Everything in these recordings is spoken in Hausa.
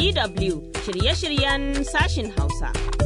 DW shirye-shiryen sashin Hausa.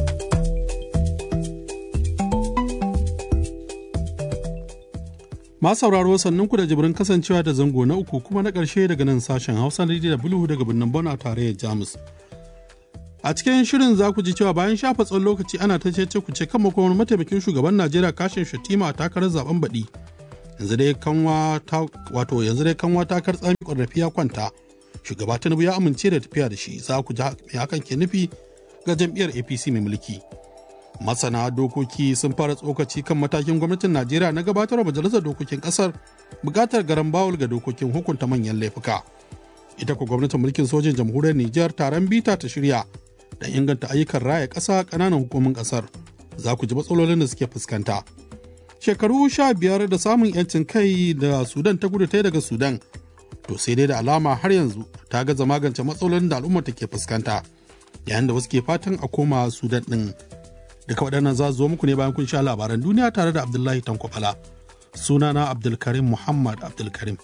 Ma sauraro sannan ku da jibirin kasancewa da zango na uku kuma na ƙarshe daga nan sashen Hausa na DW daga birnin Bon a tarayyar Jamus. A cikin shirin za ku ji cewa bayan shafa tsawon lokaci ana ta cece ku ce kan makomar mataimakin shugaban Najeriya kashin Shatima a takarar zaben baɗi. Yanzu dai kanwa ta wato yanzu dai kanwa ta kar tsami ƙwarrafi ya kwanta. Shugaba Tinubu ya amince da tafiya da shi za ku ji me hakan ke nufi ga jam'iyyar APC mai mulki. Masana dokoki sun fara tsokaci kan matakin gwamnatin Najeriya na gabatar majalisar dokokin kasar bukatar garan bawul ga dokokin hukunta manyan laifuka. Ita ku gwamnatin mulkin sojin jamhuriyar Nijar taron bita ta shirya da inganta ayyukan raya ƙasa ƙananan hukumin ƙasar. Za ku ji matsalolin da suke fuskanta. Shekaru sha biyar da samun 'yancin kai da Sudan ta gudu ta daga Sudan. To sai dai da alama har yanzu ta gaza magance matsalolin da al'ummar ke fuskanta. Yayin da wasu ke fatan a koma Sudan ɗin. Duka waɗannan za zo muku ne bayan kun sha labaran duniya tare da Abdullahi Tankwafala. Sunana Abdulkarim Muhammad Abdulkarim.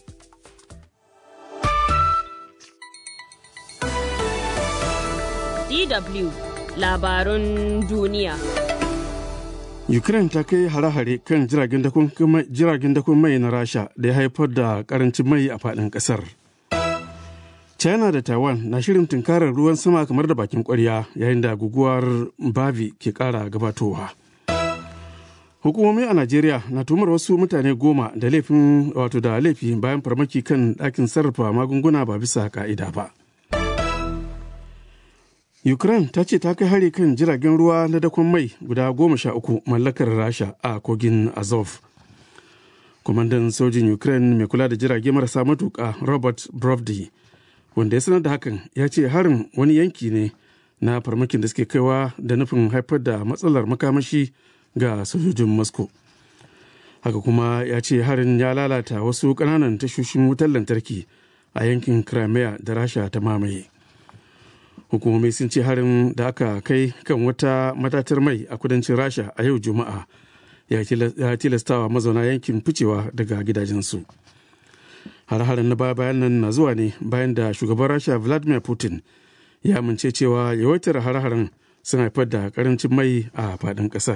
DW labarun duniya. Ukraine ta kai hare-hare kan jiragen dakon mai na Rasha da ya haifar da karancin mai a faɗin ƙasar. China da Taiwan na shirin tunkarar ruwan sama kamar da bakin kwarya yayin da guguwar Bavi ke ƙara gabatowa. Hukumomi a Najeriya na tumar wasu mutane goma da laifin wato da laifi bayan farmaki kan ɗakin sarrafa magunguna ba bisa ka'ida ba. Ukraine ta ce ta kai hari kan jiragen ruwa na dakon mai guda goma sha uku mallakar Rasha a kogin Azov. Kwamandan sojin Ukraine mai kula da jirage marasa matuƙa Robert Brovdi wanda ya sanar da hakan ya ce harin wani yanki ne na farmakin da suke kaiwa da nufin haifar da matsalar makamashi ga sojojin Moscow. Haka kuma ya ce harin ya lalata wasu ƙananan tashoshin wutar lantarki a yankin Crimea da Rasha ta mamaye. hukumomi sun ce harin da aka kai kan wata matatar mai a kudancin rasha a yau juma'a ya tilastawa mazauna yankin ficewa daga gidajensu har-harin na baya bayan nan na zuwa ne bayan da shugaban rasha vladimir putin ya amince cewa yawaitar har-harin sun haifar da karancin mai a faɗin ƙasar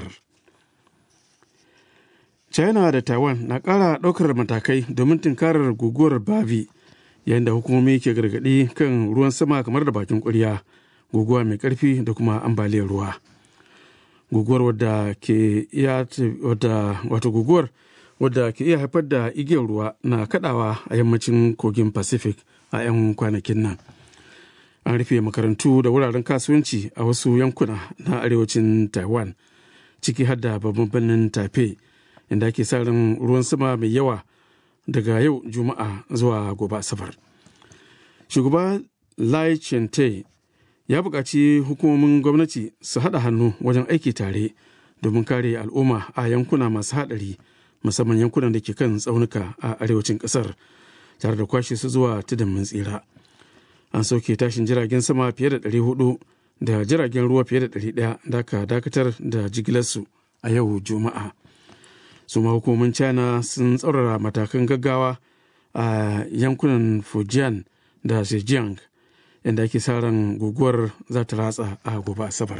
china da taiwan na ƙara ɗaukar matakai domin tunkarar guguwar bavi yayin da hukumomi ke gargaɗi kan ruwan sama kamar da bakin ƙwarya guguwa mai ƙarfi da kuma ambaliyar ruwa guguwar wadda ke iya wato guguwar wadda ke iya haifar da igiyar ruwa na kadawa a yammacin kogin pacific a 'yan kwanakin nan an rufe makarantu da wuraren kasuwanci a wasu yankuna na arewacin taiwan ciki har da babban birnin taipei inda ake sa ran ruwan sama mai yawa daga yau juma'a zuwa gobe asabar shugaba lai chente ya buƙaci hukumomin gwamnati su haɗa hannu wajen aiki tare domin kare al'umma a yankuna masu haɗari musamman yankunan da ke kan tsaunuka a arewacin ƙasar tare da kwashe su zuwa tudun mun tsira an sauke tashin jiragen sama fiye da 400 da jiragen ruwa fiye da 100 da aka dakatar da jigilarsu a yau juma'a su ma hukumomin china sun tsaurara matakan gaggawa a yankunan fujian da zhejiang inda ake sa ran guguwar za ta ratsa a gobe asabar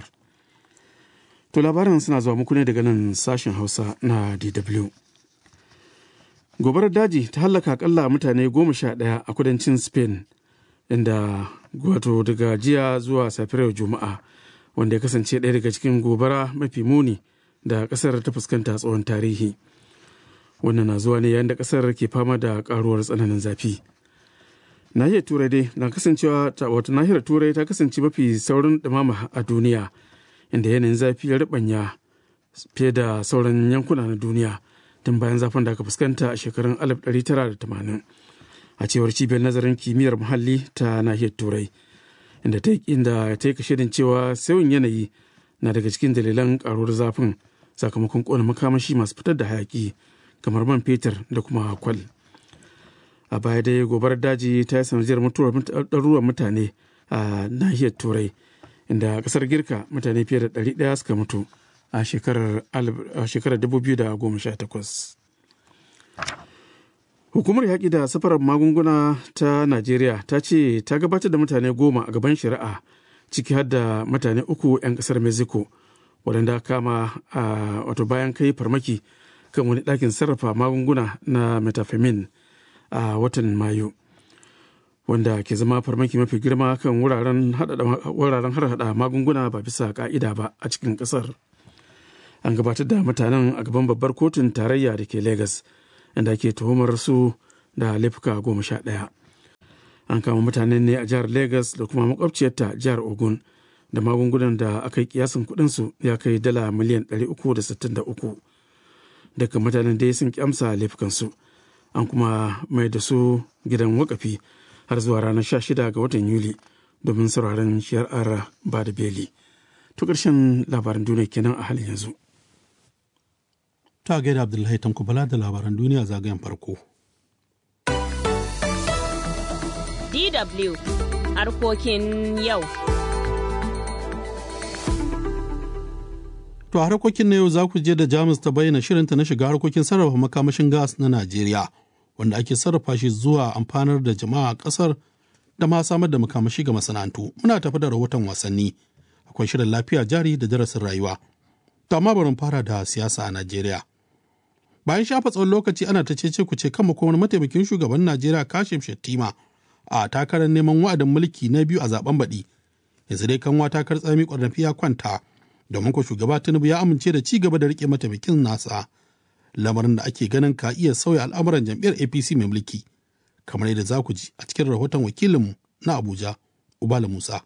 to labarin suna zuwa muku ne daga nan sashen hausa na dw gobarar daji ta hallaka akalla mutane goma sha ɗaya a kudancin spain inda wato daga jiya zuwa safiyar juma'a wanda ya kasance ɗaya daga cikin gobara mafi muni da kasar ta fuskanta tsawon tarihi wannan na zuwa ne yayin da kasar ke fama da karuwar tsananin zafi nahiyar turai dai na kasancewa wato nahiyar turai ta kasance mafi saurin dumama a duniya inda yanayin zafi ya ribanya fiye da sauran yankuna na duniya tun bayan zafin da aka fuskanta a shekarun 1980 a cewar cibiyar nazarin kimiyyar muhalli ta nahiyar turai inda ta yi kashedin cewa sauyin yanayi na daga cikin dalilan karuwar zafin sakamakon kona makamashi masu fitar da hayaki kamar man fetur da kuma kwal a baya dai gobarar daji ta yi sanadiyar mutuwar ɗaruruwan mutane a nahiyar turai inda ƙasar girka mutane fiye da ɗari ɗaya suka mutu a shekarar 2018 Hukumar yaƙi da safarar magunguna ta Najeriya ta ce ta gabatar da mutane goma a gaban shari'a ciki har da mutane uku 'yan ƙasar Mexico waɗanda kama a wato bayan kai farmaki kan wani ɗakin sarrafa magunguna na metafemin a watan Mayu. Wanda ke zama farmaki mafi girma kan wuraren harhaɗa magunguna ba bisa ƙa'ida ba a cikin ƙasar. An gabatar da mutanen a gaban babbar kotun tarayya da ke Legas. inda ake tuhumar su da laifuka goma sha ɗaya. An kama mutanen ne a jihar Legas da kuma makwabciyarta jihar Ogun da magungunan da aka yi kiyasin kuɗinsu ya kai dala miliyan 363. Daga mutanen dai sun kyamsa laifukansu. An kuma mai da su gidan wakafi har zuwa ranar 16 ga watan Yuli domin sauraron shari'ar ba da beli. To ƙarshen labaran duniya kenan a halin yanzu. ta gaida Abdullahi Tanko Bala da labaran duniya zagayen farko. DW harkokin yau. To harkokin na yau za ku je da Jamus ta bayyana shirinta na shiga harkokin sarrafa makamashin gas na Najeriya, wanda ake sarrafa shi zuwa amfanar da jama'a a ƙasar da ma samar da makamashi ga masana'antu. Muna tafi da rahoton wasanni, akwai shirin lafiya jari da darasin rayuwa. To amma bari fara da siyasa a Najeriya. bayan shafa tsawon lokaci ana ta cece ku ce kan wani mataimakin shugaban najeriya kashim shettima a takarar neman wa'adin mulki na biyu a zaben baɗi yanzu dai kanwa takar tsami ƙwarnafi ya kwanta domin ko shugaba tinubu ya amince da ci gaba da rike mataimakin nasa lamarin da ake ganin ka iya sauya al'amuran jam'iyyar apc mai mulki kamar yadda za ku ji a cikin rahoton wakilinmu na abuja ubala musa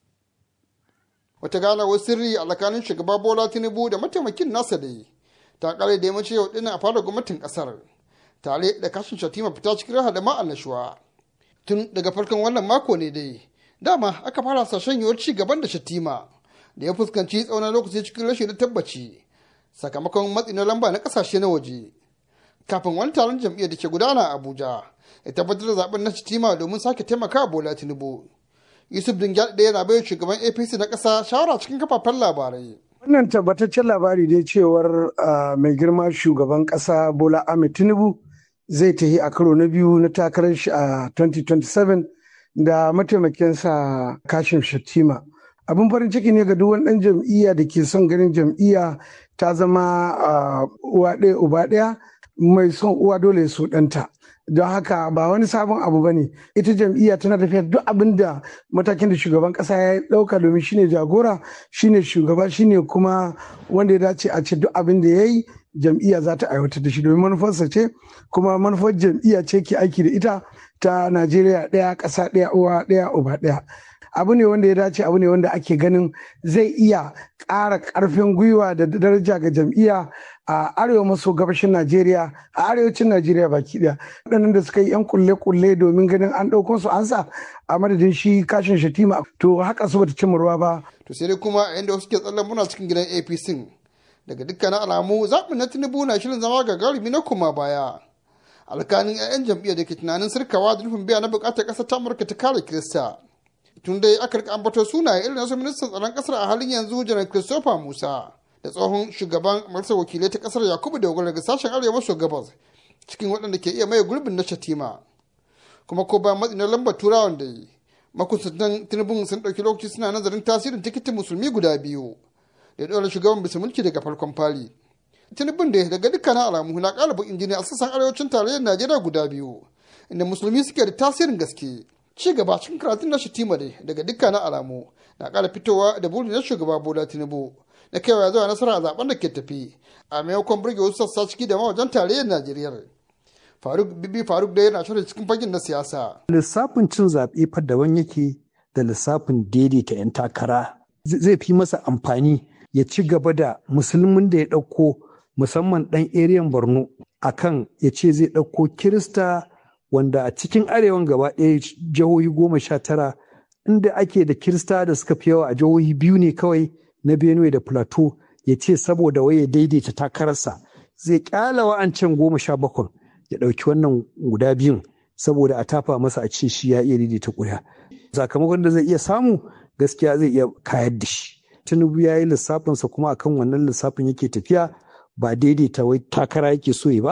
wata ganawar sirri a tsakanin shugaba bola tinubu da mataimakin nasa da yi ta kare da yammaci yau dinnan a fara gwamnatin kasar tare da kashin shatima fita cikin raha da annashuwa tun daga farkon wannan mako ne dai dama aka fara sashen yiwuwar ci gaban da shatima da ya fuskanci tsawon lokaci cikin rashin da tabbaci sakamakon matsi na lamba na kasashe na waje kafin wani taron jam'iyyar da ke gudana a abuja ya tabbatar da zaben na shatima domin sake taimaka bola tinubu yusuf dingyal ɗaya yana bayar shugaban apc na ƙasa shawara cikin kafafen labarai Wannan tabbataccen labari dai cewar mai girma shugaban ƙasa Bola Ahmed Tinubu zai tafi a karo na biyu na takarar shi a 2027 da mataimakinsa Kashim Shattima. Abin farin ciki ne ga duk wani ɗan jam'iyya da ke son ganin jam'iyya ta zama uwa ɗaya uba ɗaya mai son uwa dole su ɗanta. don haka ba wani sabon abu ba ne ita jam'iyya tana tafiya duk abin da matakin da shugaban kasa ya dauka domin shine jagora shine shugaba shine kuma wanda ya dace a ce duk abin da ya yi jam'iyya za ta aiwatar da shi domin manufarsa ce kuma manufar jam'iyya ce ke aiki da ita ta najeriya ɗaya ƙasa ɗaya uwa ɗaya uba ɗaya abu ne wanda ya dace abu ne wanda ake ganin zai iya ƙara ƙarfin gwiwa da daraja ga jam'iyya a arewa maso gabashin najeriya a arewacin najeriya baki ɗaya waɗannan da suka yi yan kulle-kulle domin ganin an ɗauko su an sa a madadin shi kashin shatima to haka su bata cimma ruwa ba to sai dai kuma a inda wasu ke tsallan muna cikin gidan apc daga dukkanin alamu zaɓin na tinubu na shirin zama gagarumi na kuma baya alkanin 'ya'yan jam'iyyar da ke tunanin sirkawa da nufin biya na bukatar ƙasar ta amurka ta kare kirista tun dai aka rika ambato sunaye irin nasu ministan tsaron ƙasar a halin yanzu janar christopher musa da tsohon shugaban majalisar wakilai ta ƙasar yakubu dogon daga sashen arewa maso gabas cikin waɗanda ke iya maye gurbin na shatima kuma ko bayan matsi na lambar turawan da yi makusantan tinubun sun ɗauki lokaci suna nazarin tasirin tikitin musulmi guda biyu da ɗora shugaban bisa mulki daga farkon fari tinubun da daga dukkanin alamu na ƙara bakin jini a sassan arewacin tarayyar najeriya guda biyu inda musulmi suke da tasirin gaske ci gaba cikin karatun na shatima dai daga dukkanin alamu na ƙara fitowa da burin na shugaba bola tinubu na kaiwa zuwa nasara a zaben da ke tafi a maimakon burge wasu sassa ciki da mawajen tarayyar najeriya faruk bibi faruk da yana shirin cikin fagen na siyasa lissafin cin zaɓe fa daban yake da lissafin daidaita 'yan takara zai fi masa amfani ya ci gaba da musulmin da ya ɗauko musamman ɗan eriyan borno akan ya ce zai ɗauko kirista wanda a cikin arewan gaba ɗaya jihohi goma sha tara inda ake da kirista da suka fi yawa a jihohi biyu ne kawai na benue da plateau ya ce saboda waye daidaita takararsa zai kyala wa'ancan goma sha bakwai ya ɗauki wannan guda biyun saboda a tafa masa a ce shi ya iya daidaita ƙuri'a sakamakon da zai iya samu gaskiya zai iya kayar da shi tinubu ya yi lissafinsa kuma akan wannan lissafin yake tafiya ba daidaita wai takara yake so ya ba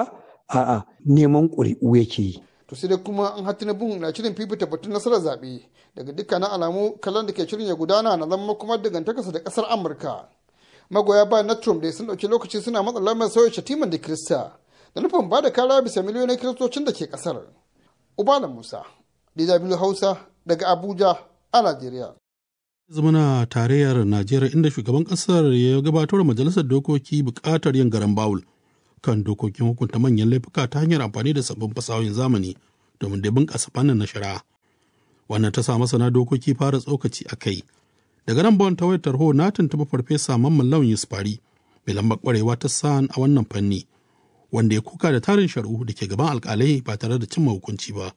a'a neman ƙuri'u yake yi to sai dai kuma an hatti bin na shirin fifita batun nasarar zaɓe daga dukkanin alamu kallon da ke shirin ya gudana na zama kuma dangantakarsa da ƙasar amurka magoya bayan na trump dai sun ɗauki lokaci suna matsa lamar sauya shatiman da kirista da nufin ba da kara bisa miliyoyin kiristocin da ke ƙasar ubala musa dw hausa daga abuja a najeriya zamana tarayyar najeriya inda shugaban kasar ya gabatar majalisar dokoki bukatar yin garan bawul kan dokokin hukunta manyan laifuka ta hanyar amfani da sabbin fasahohin zamani domin da bunƙasa fannin na shari'a wannan ta sa masana dokoki fara tsokaci a kai daga nan bawan tawayar tarho na tuntuɓi farfesa mamman lawan yusufari mai lambar kwarewa ta san a wannan fanni wanda ya kuka da tarin shari'u da ke gaban alkalai ba tare da cimma hukunci ba.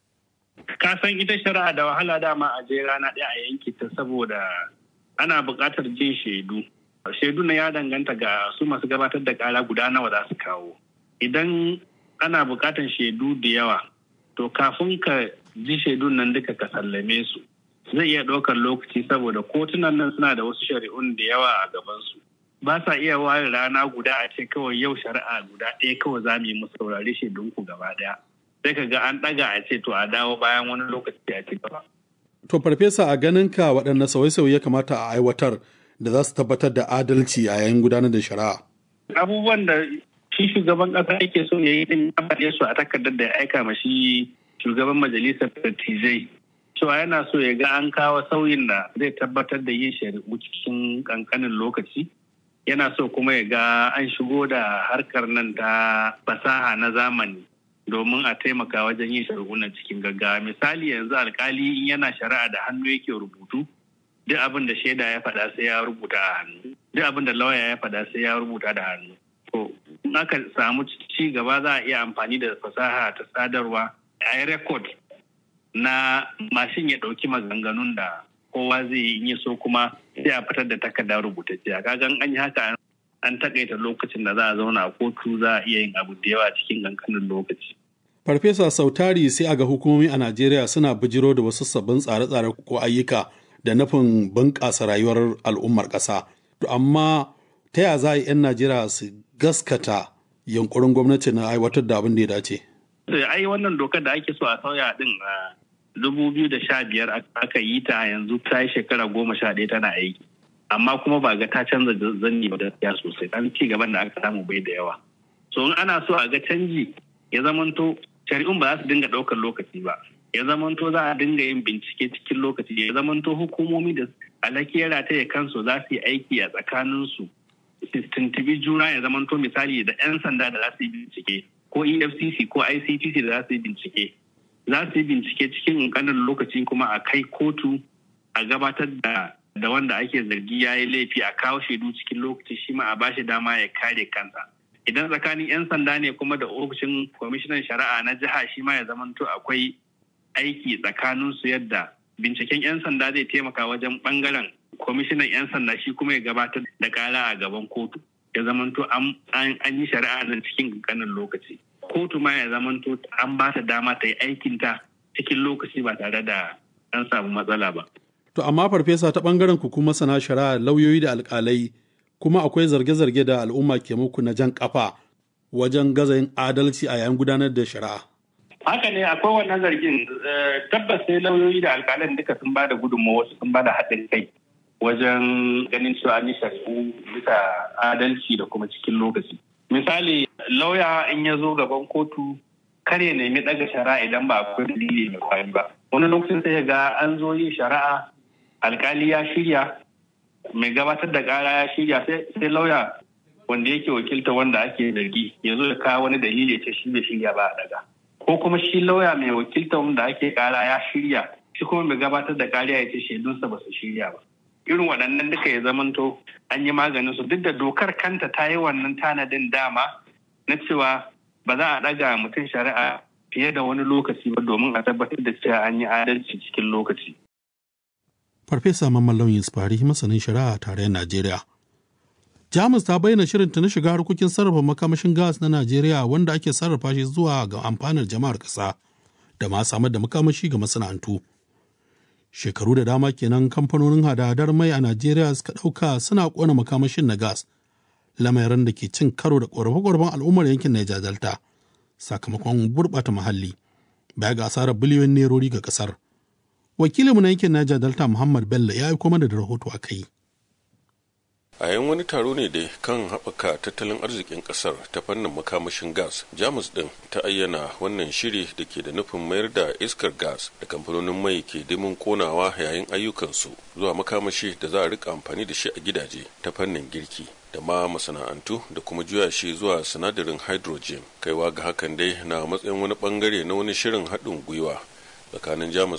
ka san ita shari'a da wahala dama a je rana ɗaya a yanki ta saboda ana buƙatar jin shaidu shaidu na ya danganta ga su masu gabatar da ƙara guda nawa za su kawo idan ana buƙatar shaidu da yawa to kafin ka ji shaidun nan duka ka sallame su zai iya ɗaukar lokaci saboda kotunan nan suna da wasu shari'un da yawa a gabansu ba sa iya ware rana guda a ce kawai yau shari'a guda ɗaya kawai za mu yi mu saurari shaidunku gaba ɗaya sai ka ga an ɗaga a ce to a dawo bayan wani lokaci a ci gaba. To farfesa a ganin ka waɗanne sauye-sauye ya kamata a aiwatar da za su tabbatar da adalci a yayin gudanar da shari'a. Abubuwan da shi shugaban ƙasa yake so ya yi din ya faɗe su a takardar da ya aika ma shi shugaban majalisar dattijai. Cewa yana so ya ga an kawo sauyin da zai tabbatar da yin shari'u cikin ƙanƙanin lokaci. Yana so kuma ya ga an shigo da harkar nan ta fasaha na zamani. domin a taimaka wajen yin shari'unan cikin gaggawa misali yanzu alkali in yana shari'a da hannu yake rubutu duk abin da shaida ya faɗa sai ya rubuta a hannu duk abin da lauya ya faɗa sai ya rubuta da hannu to in aka samu ci gaba za a iya amfani da fasaha ta sadarwa a yi rekod na mashin ya ɗauki maganganun da kowa zai yi in ya so kuma sai a fitar da takarda rubutacciya kagan an yi haka an takaita lokacin da za a zauna a kotu za a iya yin abu da yawa cikin kankanin lokaci. Farfesa Sautari sai a ga hukumomi a Najeriya suna bijiro da wasu sabbin tsare-tsare ko ayyuka da nufin bunƙasa rayuwar al'ummar ƙasa. To amma ta ya za a yi 'yan Najeriya su gaskata yunkurin gwamnati na aiwatar da abin da ya dace? Ai wannan dokar da ake so a sauya din a dubu biyu da sha biyar aka yi ta yanzu ta yi shekara goma sha ɗaya tana aiki. amma kuma ba ga ta canza zanni ba gaskiya sosai dan ci gaban da aka samu bai da yawa so in ana so a ga canji ya zamanto shari'un ba za su dinga ɗaukar lokaci ba ya zamanto za a dinga yin bincike cikin lokaci ya zamanto hukumomi da alakiyar ta ya kansu za su yi aiki a tsakaninsu su tuntubi juna ya zamanto misali da 'yan sanda da za su yi bincike ko efcc ko ictc da za su yi bincike za su yi bincike cikin ƙanƙanin lokaci kuma a kai kotu a gabatar da da wanda ake zargi ya yi laifi a kawo shaidu cikin lokaci shi ma a bashi dama ya kare kansa idan tsakanin 'yan sanda ne kuma da ofishin kwamishinan shari'a na jiha shi ma ya zamanto akwai aiki tsakanin su yadda binciken 'yan sanda zai taimaka wajen bangaren kwamishinan 'yan sanda shi kuma ya gabatar da kara a gaban kotu ya zamanto an yi shari'a nan cikin kankanin lokaci kotu ma ya zamanto an ba ta dama ta yi aikinta cikin lokaci ba tare da an samu matsala ba To amma farfesa ta ɓangaren ku kuma sana shari'a lauyoyi da alƙalai kuma akwai zarge-zarge da al'umma ke muku na jan kafa wajen gaza yin adalci a yayin gudanar da shari'a. Haka ne akwai wannan zargin tabbas sai lauyoyi da alƙalan duka sun ba da gudunmawa wasu sun ba da haɗin kai wajen ganin cewa an yi shari'u bisa adalci da kuma cikin lokaci. Misali lauya in ya zo gaban kotu kar ya nemi ɗaga shari'a idan ba akwai dalili mai kwari ba. Wani lokacin sai ga an zo yin shari'a alkali ya shirya mai gabatar da kara ya shirya sai lauya wanda yake wakilta wanda ake zargi ya zo ya kawo wani dalili ce shi bai shirya ba a daga ko kuma shi lauya mai wakilta wanda ake kara ya shirya shi kuma mai gabatar da kariya ya ce shaidunsa ba su shirya ba irin waɗannan duka ya zamanto an yi maganin su duk da dokar kanta ta yi wannan tanadin dama na cewa ba za a ɗaga mutum shari'a fiye da wani lokaci ba domin a tabbatar da cewa an yi adalci cikin lokaci. Farfesa Mamman Lauyin Sfari masanin shari'a a tarayyar Najeriya. Jamus ta bayyana shirinta na shiga harkokin sarrafa makamashin gas na Najeriya wanda ake sarrafa shi zuwa ga amfanar jama'ar ƙasa da ma samar da makamashi ga masana'antu. Shekaru da dama kenan kamfanonin hada-hadar mai a Najeriya suka ɗauka suna ƙona makamashin na gas, lamarin da ke cin karo da ƙorafe-ƙorafen al'ummar yankin Niger Delta. sakamakon gurɓata muhalli baya ga asarar biliyoyin nerori ga ƙasar wakilinmu na yankin Niger Delta Muhammad Bello ya aiko mana da rahoto a kai. a yan wani taro ne dai kan haɓaka tattalin arzikin ƙasar ta fannin makamashin gas jamus ɗin ta ayyana wannan shiri da ke da nufin mayar da iskar gas da kamfanonin mai ke dimin konawa yayin ayyukansu zuwa makamashi da za a rika amfani da shi a gidaje ta fannin girki da ma masana'antu da kuma juya shi zuwa sinadarin hydrogen kaiwa ga hakan dai na matsayin wani bangare na wani shirin haɗin gwiwa tsakanin jamus